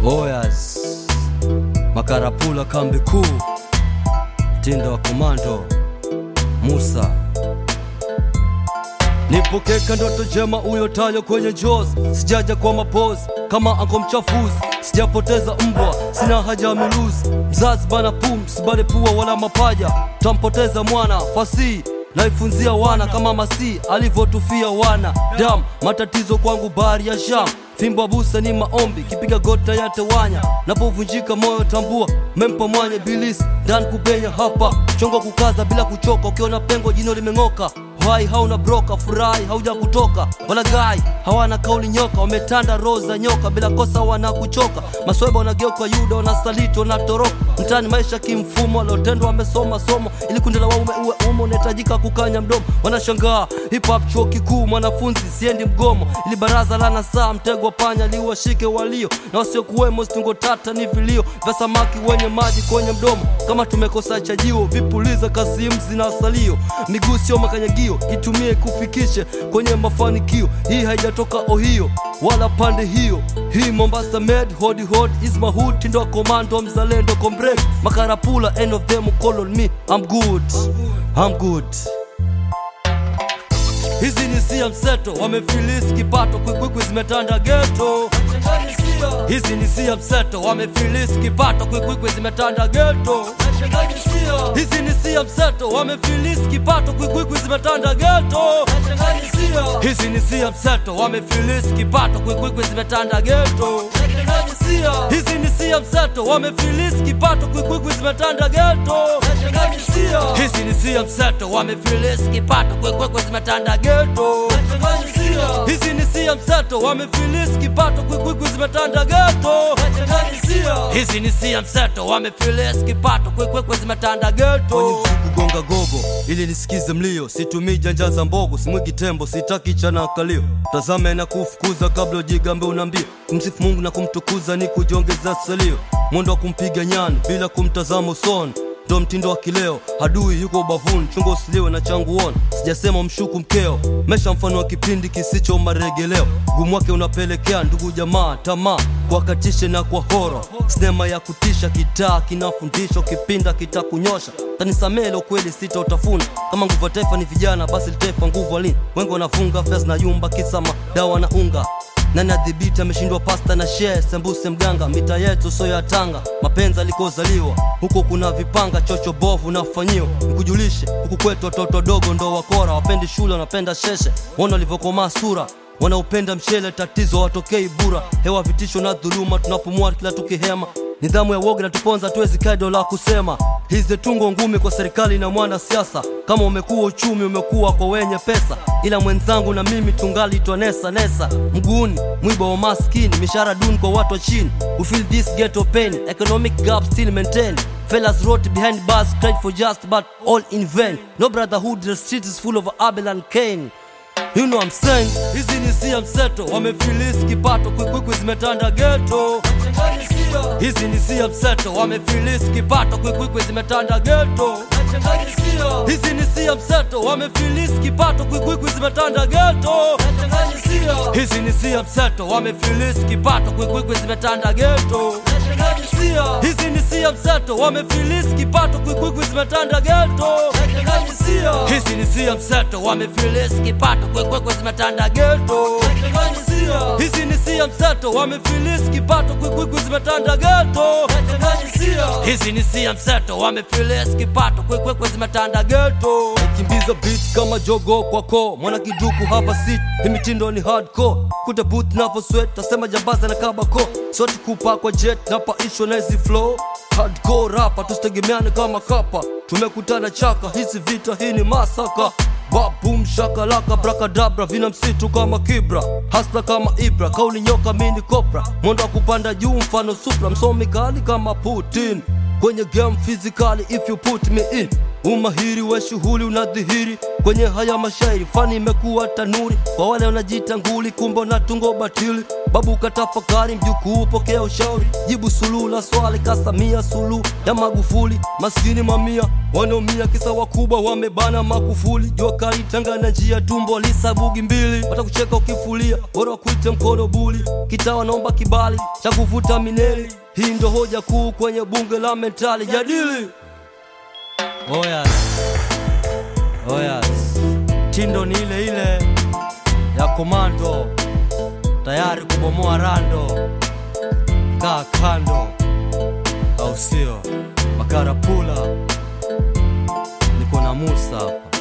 Oyas Makarapula kambi kuu mtindo wa komando Musa Nipokeka ndoto jema uyotayo kwenye jaws Sijaja kwa mapozi kama anko mchafuzi Sijapoteza mbwa, sina haja ya miluzi Mzazi bana pum, sibale pua wala mapaja Tampoteza mwana, fasihi naifunzia wana kama masi alivyotufia wana dam matatizo kwangu bahari ya sham fimbo busa ni maombi kipiga gota yatewanya napovunjika moyo tambua mempa mwanya bilisi ndani kupenya hapa chongo kukaza bila kuchoka ukiona pengo jino limeng'oka hai hauna broka furahi hauja kutoka wala gai hawana kauli nyoka wametanda roho za nyoka bila kosa wana kuchoka masweba wanageuka yuda wanasaliti wanatoroka mtani maisha kimfumo waliotendwa wamesoma somo ili kundi la waume uwe umo unahitajika kukanya mdomo wanashangaa hip hop chuo kikuu mwanafunzi siendi mgomo ili baraza la nasaa mtego wa panya liwashike walio na wasiokuwemo stungo tata ni vilio vya samaki wenye maji kwenye mdomo kama tumekosa chajio vipuliza kasimzi na salio miguu sio makanyagio itumie kufikishe kwenye mafanikio hii haijatoka ohio wala pande hiyo hii mombasa med hodi hod is my hood tindo wa komando mzalendo kombrek makarapula end of them call on me i'm good i'm good hizi ni sia mseto wamefilisi kipato kwikwikwi zimetanda geto hizi ni sia mseto wamefilisi kipato kwikwikwi zimetanda geto hizi ni sia mseto wamefilisi kipato kwikwikwi zimetanda geto hizi ni sia mseto wamefilisi kipato kwikwikwi zimetanda geto hizi ni sia mseto wamefilisi kipato kwikwikwi zimetanda geto hizi ni sia mseto wamefilisi kipato kwikwikwi zimetanda geto hizi ni sia mseto wamefilisi kipato kwikwikwi zimetanda geto hizi ni sia mseto wamefilisi kipato kwikwikwi zimetanda geto kugonga gogo ili nisikize mlio situmii janja za mbogo simwigi tembo sitaki chana kalio tazame na kufukuza kabla ujigambe unaambia kumsifu mungu na kumtukuza ni kujiongeza salio mwendo wa kumpiga nyani bila kumtazama usoni ndo mtindo wa kileo hadui yuko ubavuni chungo usiliwe na changu ona sijasema mshuku mkeo mesha mfano wa kipindi kisicho maregeleo gumu wake unapelekea ndugu jamaa tamaa kuwakatishe na kwa horo sinema ya kutisha kitaa kinafundisha kipinda kitakunyosha tanisamele ukweli sita utafuna kama nguvu ya taifa ni vijana basi litaifa nguvu alini wengi wanafunga fes na yumba kisama dawa na unga nani adhibiti ameshindwa pasta na share sembuse mganga mita yetu so ya tanga mapenzi alikozaliwa huko kuna vipanga chocho bovu nafanyiwa nikujulishe huku kwetu watoto dogo ndo wakora wapendi shule wanapenda sheshe wana walivyokomaa sura wanaupenda mchele tatizo watokei bura hewa vitisho na dhuluma tunapumua kila tukihema nidhamu ya woga natuponza tuwezi kaido la kusema hizi tungo ngumi kwa serikali na mwana siasa kama umekuwa uchumi umekuwa kwa wenye pesa ila mwenzangu na mimi tungali twanesa nesa mguuni mwiba wa maskini mishahara duni kwa watu wa chini we feel this ghetto pain economic gap still maintain fellas wrote behind bars cried for just but all in vain no brotherhood the street is full of abel and cain You know I'm saying hizi ni sia mseto wamefilisi kipato kwikwikwi zimetanda geto hizi ni sia mseto wamefilisi kipato kwikwikwi zimetanda geto hizi ni sia mseto wamefilisi kipato kwikwikwi zimetanda geto hizi ni sia mseto wamefilisi kipato kwikwikwi zimetanda geto hizi ni sia mseto wamefilisi kipato kwikwikwi zimetanda geto hizi ni sia mseto wamefilisi kipato kwikwikwi zimetanda geto hizi ni sia mseto wamefilisi kipato kwikwikwi zimetanda geto hizi ni sia mseto wamefilisi kipato kwikwikwi zimetanda geto kimbiza beat kama jogo kwako mwana kiduku hapa sit hii mitindo ni hardcore kuta boot navo sweat tasema jambaza na kabako soti kupa kwa jet napaishwa na hizi flow hardcore rapa tusitegemeane kama kapa tumekutana chaka hizi vita hii ni masaka babum shakalaka brakadabra vina msitu kama kibra hasla kama ibra kauli nyoka mini kopra mwendo wa kupanda juu mfano supra msomi kali kama putin kwenye game physically if you put me in umahiri wa shughuli unadhihiri kwenye haya mashairi, fani imekuwa tanuri kwa wale wanajiita nguli, kumbe unatungo batili. Babu katafakari, mjukuu pokea ushauri, jibu suluhu la swali kasamia suluhu ya Magufuli. Maskini mamia wanaumia, kisa wakubwa wamebana makufuli. Jua kali tanga na njia, tumbo lisabugi mbili, watakucheka ukifulia, bora wakuite mkono buli. Kitaa wanaomba kibali cha kuvuta mineli, hii ndo hoja kuu kwenye bunge la mentali. Jadili oh yes. Oh yes. Tindo ni ile ile ya komando, tayari kubomoa rando. Kaa kando, au sio? Makarapula, niko na Musa hapa.